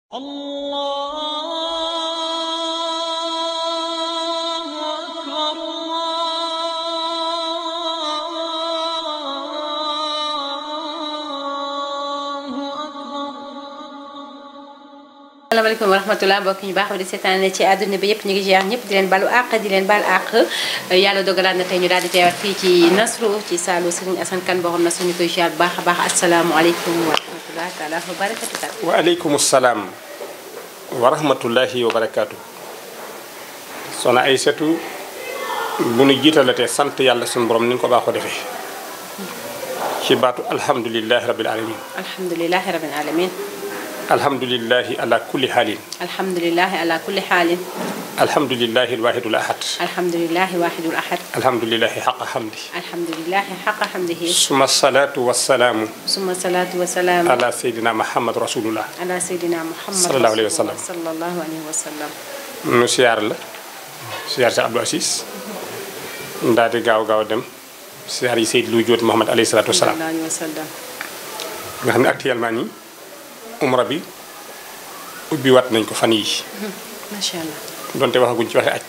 الله أكبر الله أكبر asalaamaaleykum wa rahmatulah mbokk ñu baax di seetaan ci àdduna bi yëpp ñu ngi ziar ñëpp di leen balu àq di leen bal àq yàlla dogalaat na tey ñu daal di teewaat fii ci Nasru ci saalu Serigne Assane Kane boo xam ne suñu koy ziar bu baax a baax asalaamualeykum wa rahmatulah taala wa barakatu taala waaleykum salaam wa rahmatullahi wa barakaatu. soxna Aysatu bu nu jiitalatee sant yàlla suñu borom ni ñu ko baaxoo defee ci baatu alhamdulilahi rabil alamin alhamdulilahi rabbil alamin alhamdulilahi ala kulli xaalin alhamdulilahi ala kulli xaalin alhamdulilahi alwahidul ahad alhamdulilahi wahidul ahad alhamdulilahi xaqa xamdi alhamdulilahi xaqa xamdihi suma salaatu wasalaamu suma salaatu wa salaam ala seydina muhammad rasulullah ala seydina muhammad Sallallahu alayhi wa sallam. sallallahu alayhi wa sallam nu siyaar la siyaar si Abdou Asis ndaa di gaaw gaaw dem siyaar yi Seyd lu jóot Muhammad alayhi salaatu wasalaam sallallahu alayhi wa sallam nga xam ne actuellement nii umra bi ubbi wat nañ ko fan yi macha allah donte waxaguñ ci waxe aj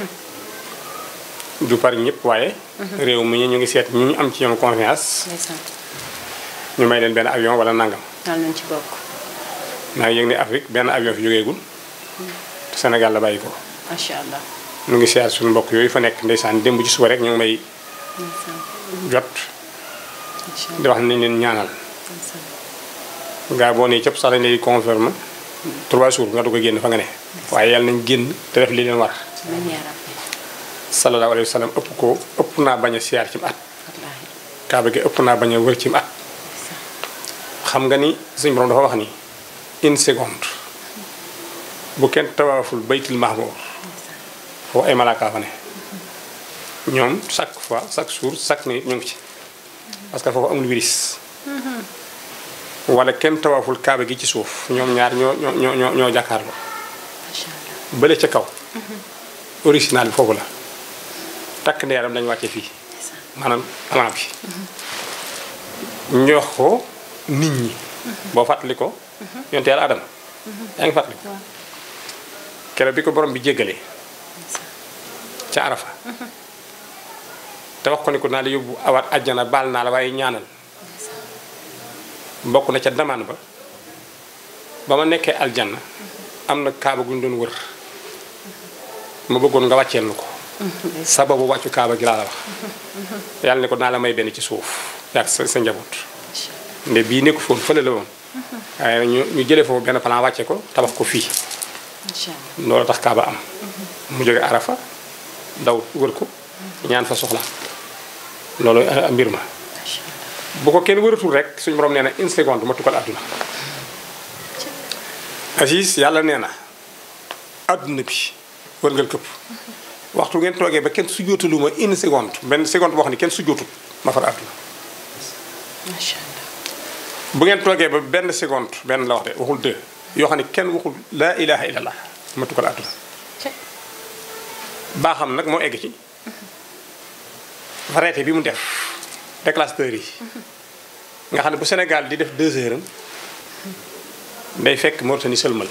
du par ñëpp waaye réew mi ñu ngi seet ñi ñu am ci ñoom confiance ndeysaan ñu may leen benn avion wala nangam yàlla nañ ci bokk maa ngi yëg ne Afrique benn avion fi jógeegul te Sénégal la bàyyi ko macha allah ñu ngi siyaar suñu mbokk yooyu fa nekk ndeysaan démb ci suba rek ñu ngi may ndeysaan jot macha di wax nañ leen ñaanal allah gaa boo nee cëpp sax dañ lay confirme trois jours nga dugg a génn fa nga ne waaye yàlla nañ génn te def li leen war amiin yaa rabbi sallallahu alayhi wa sallam ëpp ko ëpp naa bañ a siyaar ci at wallaahi kaaba gi ëpp naa bañ a wër ci at xam nga ni suñu borom dafa wax ni une seconde bu kenn tawaaful baytul mahmour foofu ay malaaka fa ne ñoom chaque fois chaque jour chaque minute ñu ngi ci parce que foofu amul virus wala kenn tawaaful kaaba gi ci suuf ñoom ñaar ñoo ñoo ñoo ñoo ñoo jàkkaarloo macha allah bële ca kaw original bi foofu la takk ndeeram lañu wàcce fii maanaam plan bi ñoox ko nit ñi boo fàttali ko yonte yàlla adama yaa ngi fàttali ko keroog bi ko borom bi jéggalee ca arafa te wax ko ni ko naa la yóbbu awaat àjjana baal naa la waaye ñaanal bokk na ca damaan ba ba ma nekkee aljanna am na kaaba gu ñu doon wër ma bëggoon nga wàcceel na ko sababu wàccu kaaba gi laa la wax yàlla ne ko naa la may benn ci suuf yaag sa sa njaboot nde bii nekku foon fële la woon waaye nag ñu ñu jëlee foofu benn plan wàcce ko tabax ko fii macha allah loolu tax kaaba am mu jóge arafa daw wër ko ñaan fa soxla loolu eh, mbir ma macha allah bu ko kenn wëratul rek suñu borom nee na une seconde ma tukkal àdduna Aziz yàlla nee na àdduna bi wërngal këpp waxtu ngeen toogee ba kenn sujjóotalu ma une seconde benn seconde boo xam ne kenn sujjóotul ma far àdduna macha allah bu ngeen toogee ba benn seconde benn la wax de waxul deux yoo xam ne kenn waxul laa ilaha illallah ma tukkal àdduna baa xam nag moo egg ci variété bi mu def déclasseur yi nga xam ne bu Sénégal di def deux heures am day fekk Mauritanie sëlmal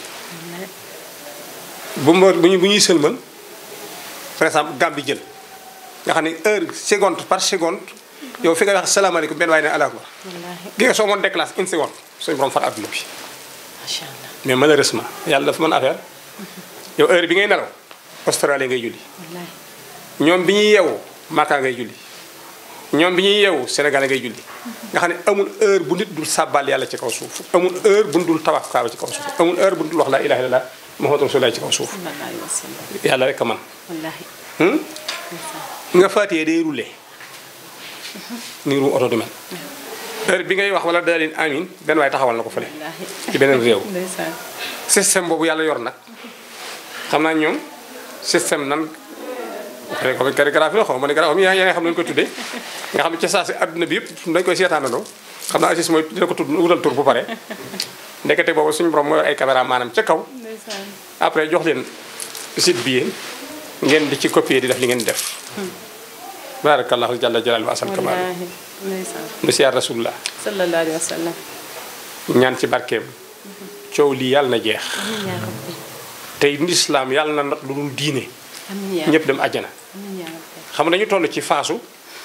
bu mu bu ñu bu ñuy sëlmal par exemple Gambie jël nga xam ne heure seconde par seconde yow fi nga wax salaamaaleykum benn waaye ne allahu akbar wallaahi gi nga soo moon déclasse une seconde suñu borom far adduna bi macha allah mais malheureusement yàlla dafa mën affaire yow heure bi ngay nelaw Australie ngay julli wallaahi ñoom bi ñuy yeewu Maka ngay julli ñoom bi ñuy yeewu Sénégal ngay julli nga xam ne amul heure bu nit dul sàbbal yàlla ci kaw suuf amul heure bu nit dul tawaaf kaaba ci kaw suuf amul heure bu nit dul wax laa ilaha illallah muhammadu rasulullah ci kaw suuf sallallahu alayhi wa sallam yàlla rek a man wallaahi hmm? nga faatiyee day roulé ni ru oto du mel heure bi ngay wax wala dalin amin benn waaye taxawal na ko fële wallaahi ci beneen réew ndeysaan système boobu yàlla yor nag xam naa ñoom système nan xëy na calligraphie la xaw ma ne graphie yaa yaa nga xam ne ñu koy tuddee nga xam ne ca saa si adduna bi yëpp dañ koy seetaanandoo xam naa Aziz mooy dina ko tudd wutal tur bu pare ndekete boobu suñu borom mooy yor ay caméra maanaam ca kaw ndeysaan après jox leen site bi yéen ngeen di ci copier di def li ngeen di def barakallahu jalla jalal wa asal kamal wallaahi ndeysaan nu siyaar rasulullah sallallahu alayhi wa sallam ñaan ci barkeem coow lii yàlla na jeex amiin yaa rabbi tey lislaam yàlla na not lu dul diine amiin yaa ñëpp dem àjjana amiin yaa rabbi xam nga dañu toll ci faasu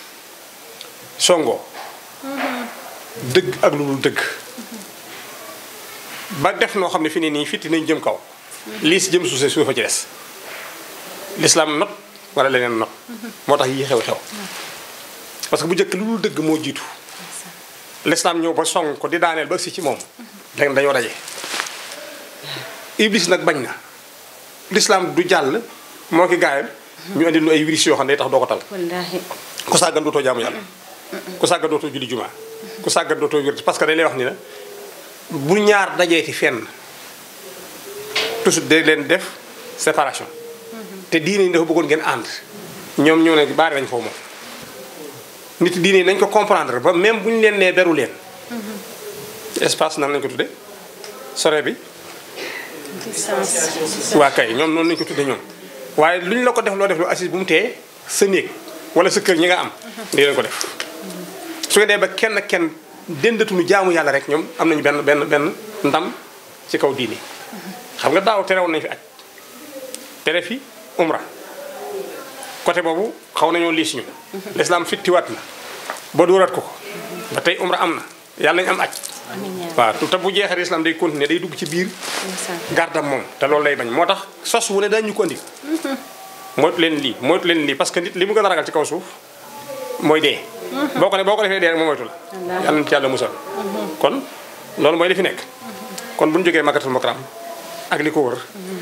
songo dëgg ak lu dul dëgg ba def noo xam ne fi ne nii fitti nañ jëm kaw lii si jëm suuse suufa ci des lislaam not wala leneen not moo tax yii xew xew parce que bu njëkk lu dul dëgg moo jiitu lislaam ñëw ba song ko di daaneel ba si ci moom léegi dañoo daje iblis nag bañ na lislaam du jàll moo ki gaayam ñu andi lu ay virus yoo xam ne day tax doo ko tal wallaahi ku sàggan dootoo jaamu yàlla ku sàggan dootoo julli jumaa ku sàggan dootoo wér parce que dañ lay wax ni la bu ñaar dajeeti fenn toujours day leen def séparation te diine yi dafa bëggoon ngeen ànd ñoom ñoo ne baari nañ foofu moom nit diine yi nañ ko comprendre ba même bu ñu leen nee beru leen espace nan lañ ko tudde sore bi distance waa kay ñoom noonu lañu ko tudde ñoom waaye lu ñu la ko def loo def lu assise bu mu tee sa néeg wala sa kër ñi nga am di leen ko def su ngeen dee ba kenn kenn dendatuñu jaamu yàlla rek ñoom am nañu benn benn benn ndam ci kaw diini xam nga daaw terewoon nañu fi aj tere fi umra côté boobu xaw nañoo liis ñu l'islam fittiwaat na ba dóoraat ko ko ba tey umra am na yàlla nañu am aj amiin yaa waaw te bu jeexee islam day continuer day dugg ci biir rabbi gardam moom te loolu lay bañ moo tax sos wu ne dañ ñu ko andi moytu leen lii moytu leen lii parce que nit li mu gën a ragal ci kaw suuf mooy dee boo ko ne boo ko defee dee rek moo moytu la Wallaahi. yàlla na ci yàlla musal kon loolu mooy li fi nekk kon bu ñu jógee Makkatul Mukarram ak li ko wër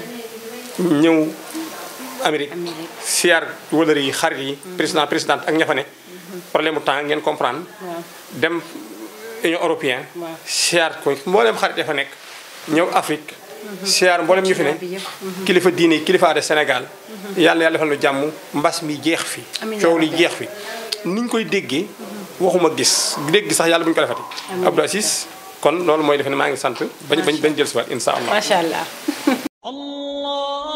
ñëw Amérique Amérique. siyaar wëlër yi xarit yi président présidente ak ña fa ne problème mu temps ngeen comprendre waaw dem Union européenne Waaw. siyaar ko mboolem xarit ya fa nekk ñëw Afrique siyaar mboolem ñu fi ne bi yëpp. kilifa diine kilifa de Sénégal yàlla yàlla defal nu jàmm mbas mi jeex fi Amiin coow yaa li rabbi. jeex fi ni ñu koy déggee waxuma gis dégg sax yàlla bu ñu ko defati Abdou Aziz kon loolu mooy defe ne maa ngi sant bañ bañ bañ jël si waat insha allah macha allah الله